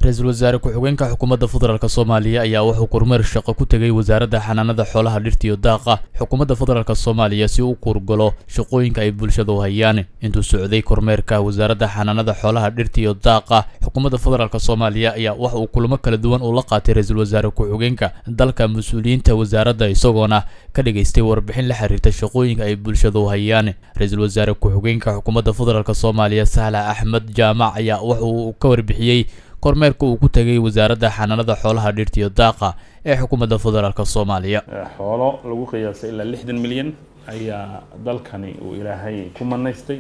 ra-iisul wasaare ku-xigeenka xukuumadda federaalk soomaaliya ayaa wuxuu kormeer shaqo ku tegay wasaaradda xanaanada xoolaha dhirta iyo daaqa xukuumadda federaalk soomaaliya si uu kurgalo shaqooyinka ay bulshada u hayaan intuu socday kormeerka wasaaradda xanaanada xoolaha dhirta iyo daaqa xukuumadda federaalk soomaaliya ayaa waxa uu kulamo kala duwan uu la qaatay ra-iisul wasaare ku-xigeenka dalka mas-uuliyiinta wasaaradda isagoona ka dhigaystay warbixin la xiriirta shaqooyinka ay bulshada u hayaan ra-iisul wasaare ku-xigeenka xukuumadda federaalk soomaaliya sahla axmed jaamac ayaa waxa uu ka warbixiyey kormeerka uu ku tegay wasaaradda xanaanada xoolaha dhirta iyo daaqa ee xukuumadda federaalk soomaaliya xoolo lagu qiyaasay ilaa lixdan milyan ayaa dalkani uu ilaahay ku manaystay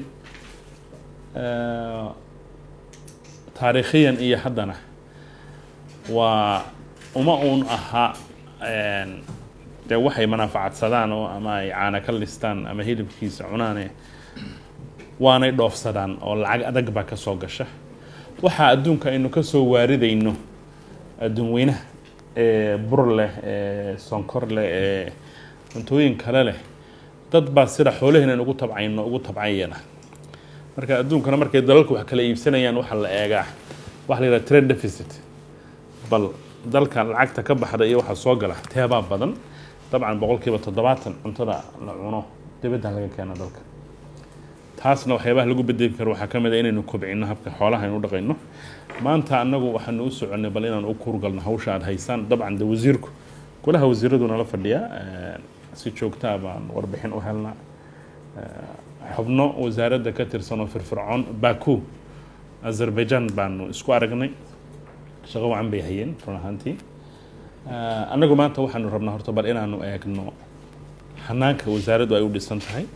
taariikhiyan iyo haddana waa uma uun ahaa dee waxay manaafacadsadaan oo ama ay caana ka listaan ama hilibkiisa cunaane waanay dhoofsadaan oo lacag adag baa ka soo gasha waxaa adduunka aynu ka soo waaridayno adduun weynaha ee bur leh ee sonkor leh ee cuntooyin kale leh dad baa sida xoolaheenan ugu tabcayno ugu tabcayana marka adduunkana markay dalalku wax kala iibsanayaan waxaa la eegaa waxa la yidhaha trade deficit bal dalka lacagta ka baxda iyo waxaa soo gala teebaa badan dabcan boqol kiiba toddobaatan cuntada la cuno dibadda laga keena dalka taasna waxyaabaha lagu bedeli karo waxaa ka mid a inaynu kobcino habka xoolaha aynu u dhaqayno maanta annagu waxaanu u soconnay bal inaan u kuurgalno hawsha aada haysaan dabcan de wasiirku golaha wasiiradu nala fadhiyaa si joogtaa baan warbixin u helnaa xubno wasaaradda ka tirsan oo firfircoon baku azerbaijan baanu isku aragnay shaqo wacan bay hayeen run ahaantii annagu maanta waxaanu rabnaa horta bal inaanu eegno hanaanka wasaaraddu ay u dhisan tahay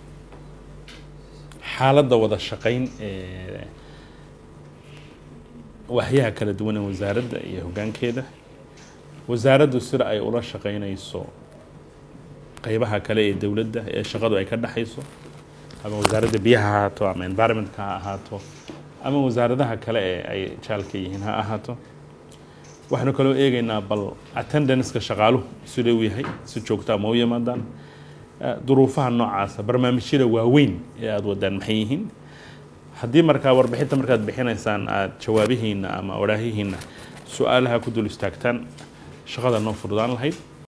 xaaladda wada shaqayn ee waxyaha kala duwan ee wasaaradda iyo hoggaankeeda wasaaraddu sida ay ula shaqaynayso qeybaha kale ee dowladda ee shaqadu ay ka dhexayso ama wasaaradda biyaha ha ahaato ama environmentka ha ahaato ama wasaaradaha kale ee ay jaalka yihiin ha ahaato waxaanu kaloo eegaynaa bal attendanceka shaqaaluhu sida uu yahay si joogtaa ma u yimaadaan duruufaha noocaasa barnaamijyada waaweyn ee aada wadaan maxay yihiin haddii markaa warbixinta markaad bixinaysaan aada jawaabihiina ama waraahihiina su-aalaha ku dul istaagtaan shaqada noo fududaan lahayd